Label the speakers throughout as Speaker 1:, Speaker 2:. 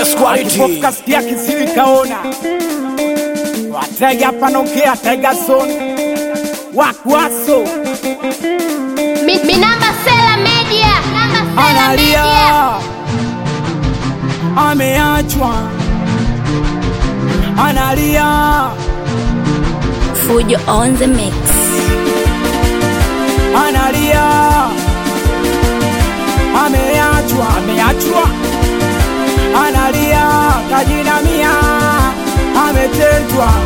Speaker 1: Best quality.
Speaker 2: kasikia kisiri kaona watega panokea tega zone wakwaso
Speaker 3: Mi, mi namba Sela Media. Namba Sela
Speaker 2: analia
Speaker 3: Media.
Speaker 2: ameachwa analia
Speaker 4: Fujo on the mix.
Speaker 2: analia ameachwa ameachwa analia kajinamia ametendwa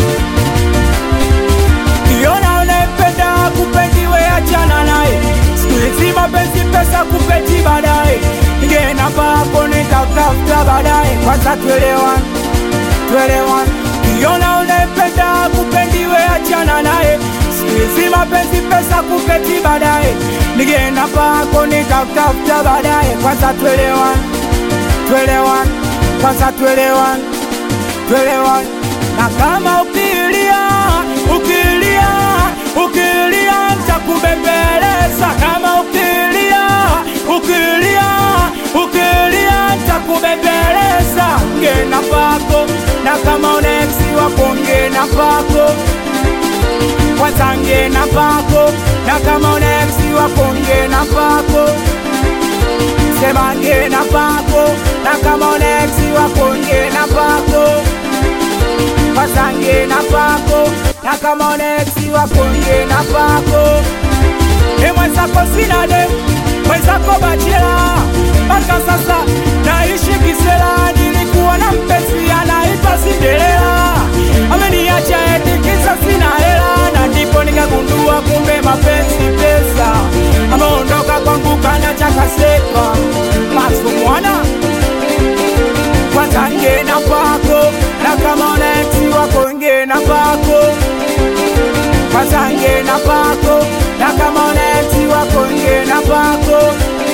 Speaker 2: kiona unempenda kupendiwe achana naye siku hizi mapenzi pesa kupeti baadaye ngena pako nitakutafuta baadaye kwanza tuelewan tuelewan kiona unempenda kupendiwe achana naye siku hizi mapenzi pesa kupeti baadaye nigenda pako nitakutafuta baadaye kwanza tuelewan tuelewan kwanza tuelewan tuelewan na kama ukilia ukilia ukilia ntakubembeleza kama ukilia ukilia ukilia ntakubembeleza ngena pako na kama uneksi wako ngena pako kwanza ngena pako na kama uneksi wako ngena pako sema ngena pako na kama uneksi wako ngena pako kwanza ngena pako na kama uneksi wako ngena pako e mwenzako sina de mwenzako bachela mpaka sasa naishi kisela nilikuwa na mpenzi anaitwa Cinderella ameniacha eti kisa sina hela na ndipo nikagundua kumbe mapenzi pesa ameondoka kwangu kanacha kaseka maso mwana kwanza ngena pako na kama unaeksi wako ngena pako kwanza ngena pako na kama unaeksi wako ngena pako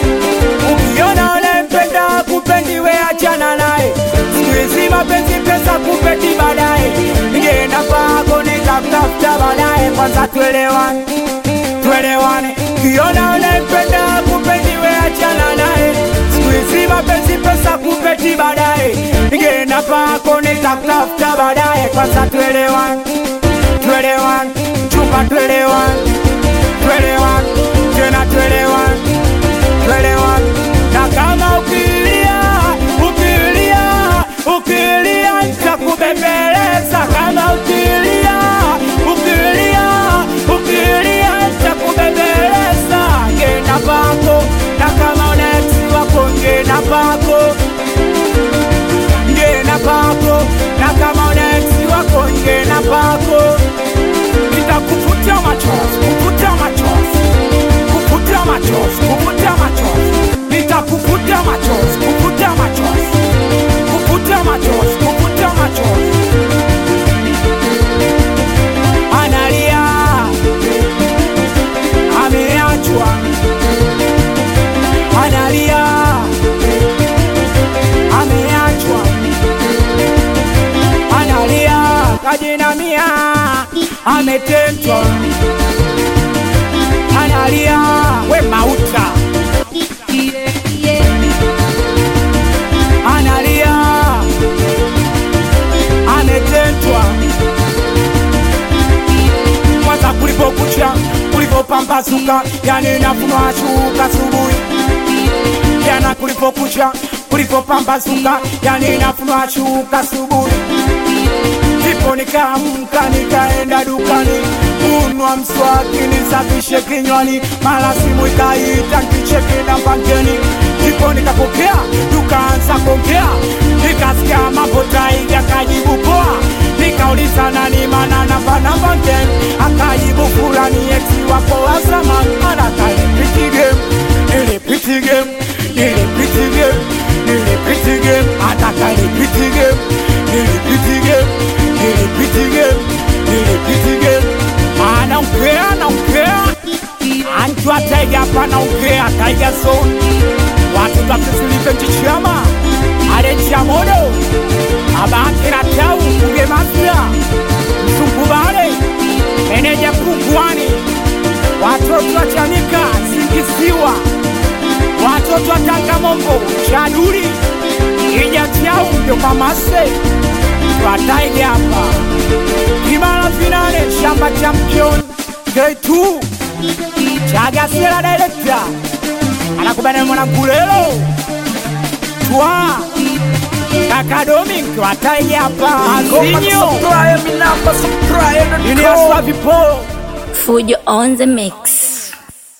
Speaker 2: ukiona unempenda kupendiwe achana naye siku hizi mapenzi pesa kupeti baadaye ngena pako nitakutafuta baadaye kwanza tuelewane tuelewane kiona unempenda kupendiwe achana naye siku hizi mapenzi pesa kupeti baadaye ngena pako nitakutafuta baadaye kwanza tuelewane tuelewane chupa tuelewane tuelewane tena tuelewane tuelewane na kama ukilia ukilia ukilia nitakubembeleza kama ukilia ukilia ukilia nitakubembeleza ngena pako na kama uneksi wako ngena pako ngena pako na kama uneksi wako ngena pako nitakufutia machozi kufutia machozi kufutia machozi kufutia machozi nitakufutia machozi kufutia machozi kufutia machozi kufutia machozi analia ameachwa analia ameachwa analia kajinamia ametendwa analia we mauta analia ametendwa kwanza kulipokucha kulipopambazuka yani nafunwa shuka asubuhi jana kulipokucha kulipopambazuka yani nafunwa shuka asubuhi ndipo nikaamka nikaenda dukani kunwa mswaki nisafishe kinywani, mara simu ikaita nkicheki na pangeni, ndipo nikapokea tukaanza kuongea, nikasikia mambo tai akajibu poa, nikauliza nani mana namba namba ten, akajibu fulani eksi wako wa zamani, anataka nipiti game, nilipiti game, nilipiti game, nilipiti game, ataka nipiti game, nilipiti game, nilipiti game, nilipiti game, anaongea anaongea Anjua taiga hapa naongea taiga zone watu kakisilipe nchichama aletia modo abaki na tau kuge mafia msungubale meneja kungwani watoto wa chanika singisiwa watoto wa tangamombo chaduri ijati au ndio mamase twataige hapa kimara finale shamba champion grade 2 chagasela director anakubana mwanangulelo twa kakadomi twataige hapa azinyo iliaswa vipolo
Speaker 4: Fujo on the mix.